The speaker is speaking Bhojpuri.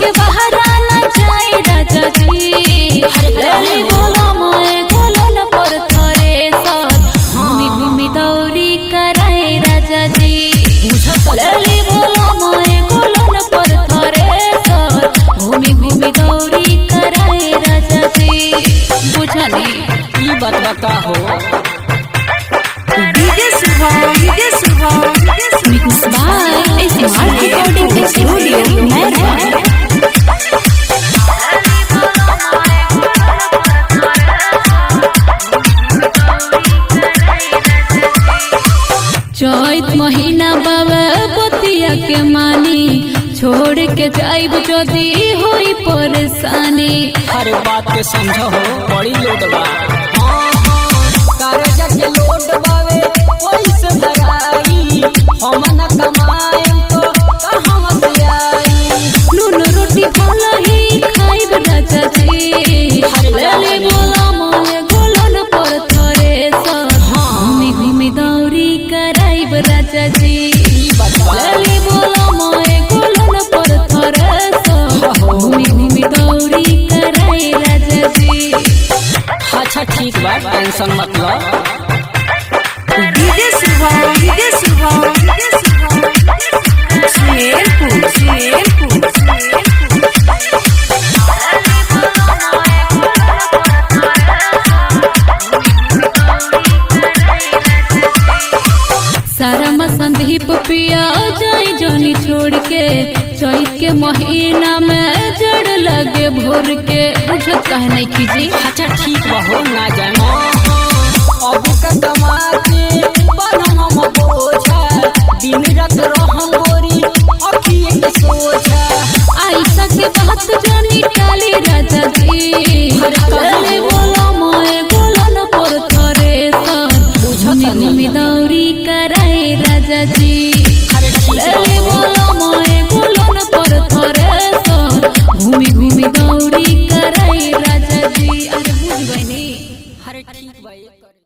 के बहरा न जाए राजा जी लली बोला मोए गोलन पर थरे सर घूमी घूमी दौरी कराए राजा जी लली बोला मोए गोलन पर थरे सर घूमी घूमी दौरी कराए राजा जी बुझनी ई बात बता हो DJ Shubham DJ Shubham Mix by SMR Recording Studio, Merwa. चैत महीना बाबा बतिया के मानी छोड़ के जाइब जदी होई परेशानी हर बात के समझो हो बड़ी लोड बा कर्जा के लोड बावे पैसे भराई हम न कमाएम तो कहाँ से आई नून रोटी भला ही खाइब राजा जी लली बोला मोले गोलन पर थरे सर घूमी घूमी दौरी कराइब राजा जी ई बात बा लली बोला मोए गोलन पर थरे सर घूमी घूमी दौरी कराई राजा जी अच्छा ठीक बा टेंशन मत लो DJ Shubham DJ Shubham DJ Shubham Sumerpur Sumerpur Sumerpur सारा संदीप पिया जाई जानी छोड़ के चैत के महीना में जड़ लगे भोर के बुझत कहे नहीं कीजी अच्छा ठीक बा हो ना जाए अब का कमा के बनम हम बोझा दिन रात रहम गोरी अखिए के सोझा ऐसा के बात जानी टाली राजा जी लली बोला मोए गोलन पर थरे सर घूमी घूमी दौरी कराई राजा जी अरे ठीक बा लली बोला मोए गोलन पर थरे सर घूमी घूमी दौरी कराई राजा जी अरे बुझ गई अरे ठीक बा ये कर-